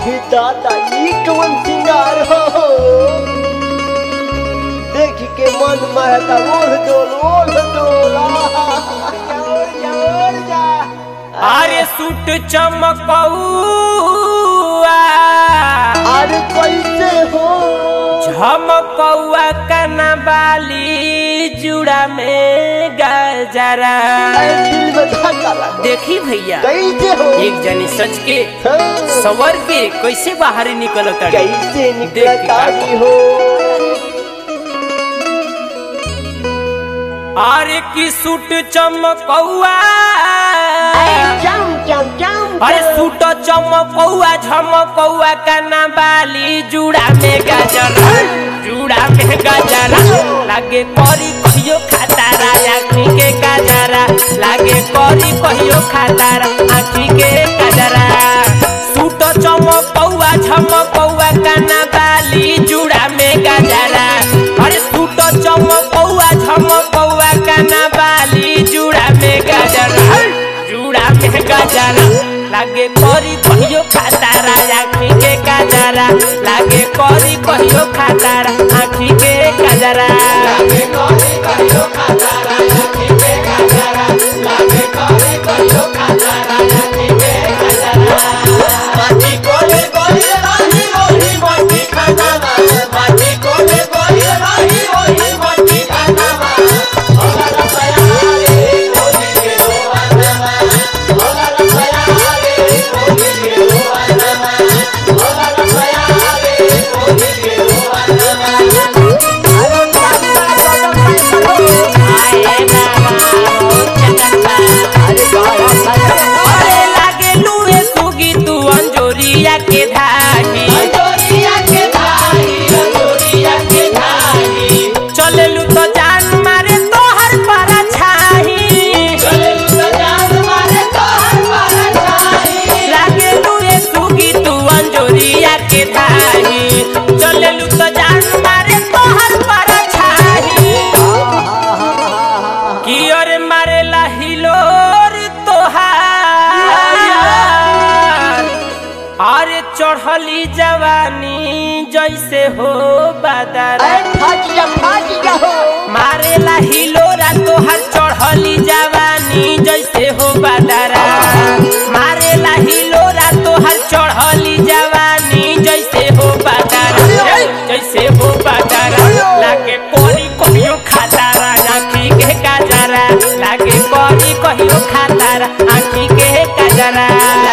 आही दादा ई कवन सिंगार हो देख के मन महता ओढ़ डोल ओढ़ डोल आहा, ओढ़ जा ओढ़ जा अरे सूट चमकौआ अरे कैसे हो झमकौआ कना बाली जुड़ा में गजरा अरे दिल में धक्का लगा देखी भैया कैसे हो एक जनी सच के हाँ, सवर के कैसे बाहर निकल कैसे देख के निकलता का- हो अरे की सूट चमकौआ जाम जाम जाम अरे सूट चमकौआ झमकौआ कना बाली जुड़ा में गजरा जुड़ा में गजरा लागे करी कहियो खातारा आँखी के गजरा लागे करी कहियो खातारा आँखी के गजरा सूट चमकौआ झमकौआ कना बाली जुड़ा में गजरा अरे सूट चमकौआ झमकौआ कना बाली जुड़ा में गजरा जुड़ा में गजरा लागे करी कहियो खातारा आँखी के गजरा लागे करी कहियो खातारा आँखी के गजरा अरे लागे लूए सुगी तू अंजोरिया के धागी चलेलू तो जान मारे तोहर पारा छाही लागे लूए सुगी तू अंजोरिया के धागी चलेलू तो जान मारे तोहर पारा छाही की ओर मारेला हिलोर तोहार अरे चढ़ली जवानी जैसे हो बादरा अरे फट जा फट जा हो मारेला हिलोरा तोहर चढ़ली जवानी जैसे हो बादरा मारेला हिलोरा तोहर चढ़ली जवानी जैसे हो बादरा जैसे हो बादरा लागे कोरी कहियो खातारा आँखी के काजरा लागे कोरी कहियो खातारा आँखी के काजरा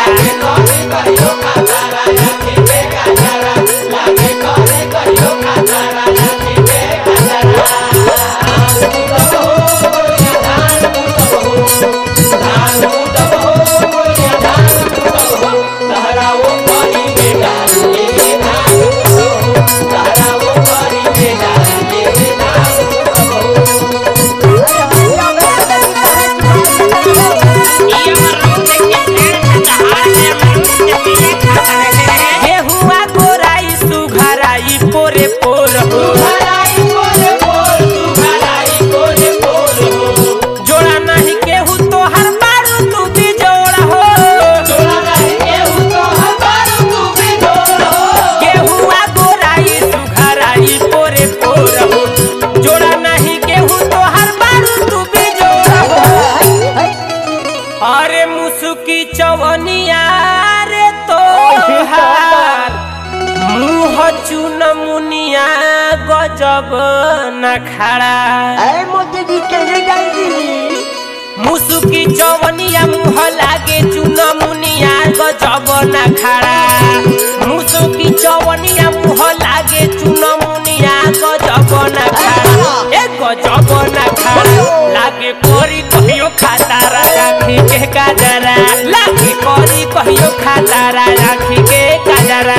गेहुआ गोराई सुघराई पोरे पोर हो जोड़ा नहीं केहू तोहर मारू तू भी जोड़ा हो गेहुआ गोराई सुघराई पोरे पोर हो जोड़ा नहीं केहू तोहर मारू तू भी जोड़ा हो अरे मुसुकी चवनिया रे तोहार मुँह चुन मुनिया गजब न खड़ा अरे मोदी जी कैसे जाएगी मुसुकी चवनिया मुँह लागे चुन मुनिया गजब न खड़ा मुसुकी चवनिया मुँह लागे चुन मुनिया गजब न खड़ा ए गजब न खड़ा लागे कोरी कहियो खातारा आँखी के काजरा लागे कोरी कहियो खातारा आँखी के काजरा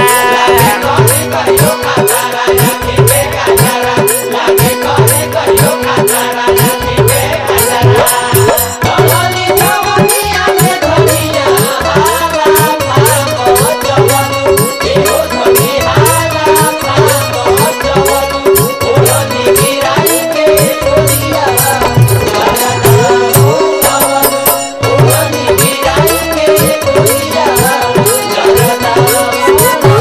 Oh,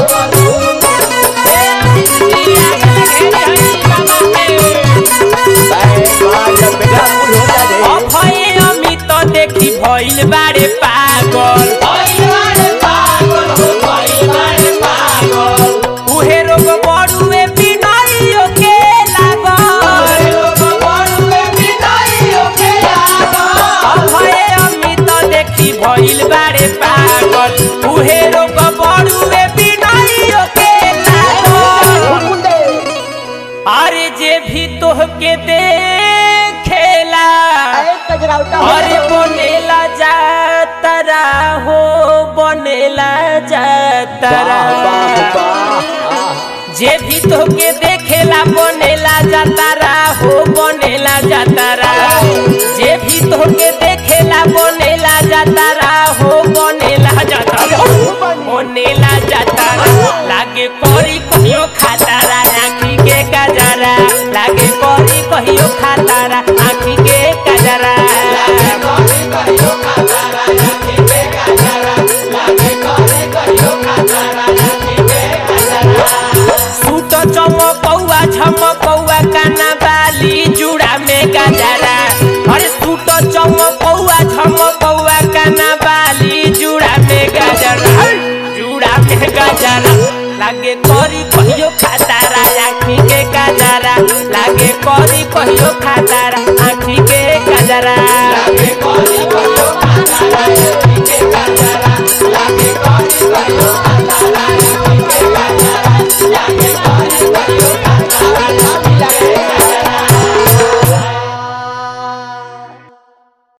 जातारा वाह वाह जे भी तोके देखेला बनेला जातारा हो बनेला जातारा जे भी तोके देखेला बनेला जातारा हो बनेला जातारा बनेला जातारा लागे परी कहियो खातारा आँखी के कजरा लागे परी कहियो खातारा आँखी के कजरा सूट चमकौआ झमकौआ काना बाली जुड़ा में गजरा अरे सूट चमकौआ झमकौआ काना बाली जुड़ा में गजरा जुड़ा में गजरा लागे करी कहियो खातारा आँखी के गजरा लागे करी कहियो खातारा आँखी के गजरा